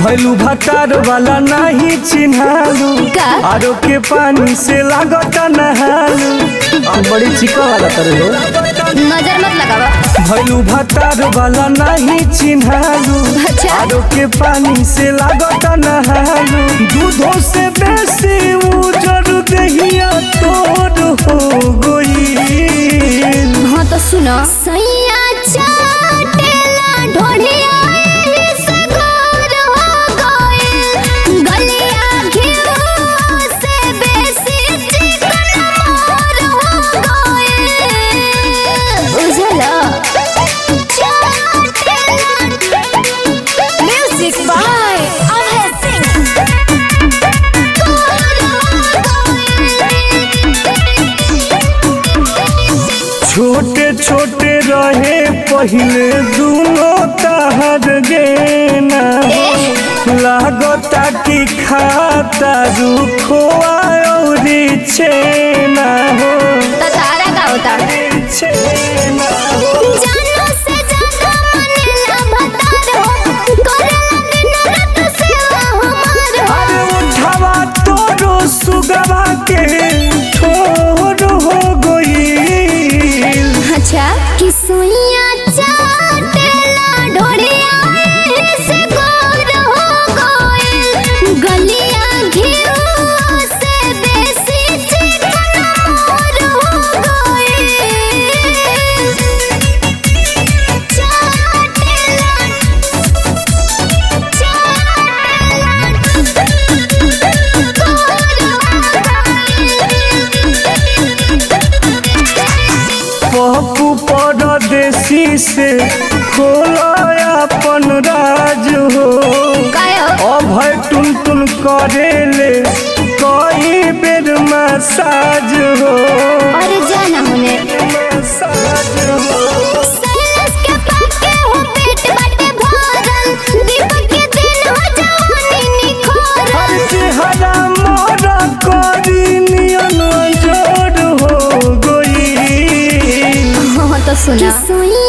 भैलू भतार वाला नहीं चिन्हालू का? आरो के पानी से लागत नहालू बड़ी चिका वाला तर हो नजर मत लगावा भैलू भतार वाला नहीं चिन्हालू अच्छा। आरो के पानी से लागत नहालू दूधों से बेसी उजर दहिया तोर हो गई हाँ तो सुनो सैया चाटेला ढोढ़िया एही से गोर हो गइल। गलिया घिउ से बेसी चिकन मोर हो गइल। बुझलो? Music by Abhay Singh. छोटे छोटे रहे पहले दूनो तहर गेना लागता कि खाता रुखवा औरी छेना हो तो तारा का होता छेना हो जानो से ज्यादा मनेला भतार हो करेला दिन रात सेवा हमार हो अरे उठवा तोरो सुगवा के ठोर हो गई अच्छा कि सुइया चाटेला ढोढ़िया एही से गोर हो गइल। गलिया घिउ से बेसी चिकन मोर हो गइल। चाटेला पप्पू परदेसी से खोला अपन राज हो अभय टुन टुन करेले कई बेर मसाज हो अरे जाना होने मसाज हो सैलस के पाके हो पेट बाटे भरल दीपक के दिन हो जवानी निखरल हर चेहरा मोरा करी नियन जोड़ हो गई हाँ तो सुना सुइया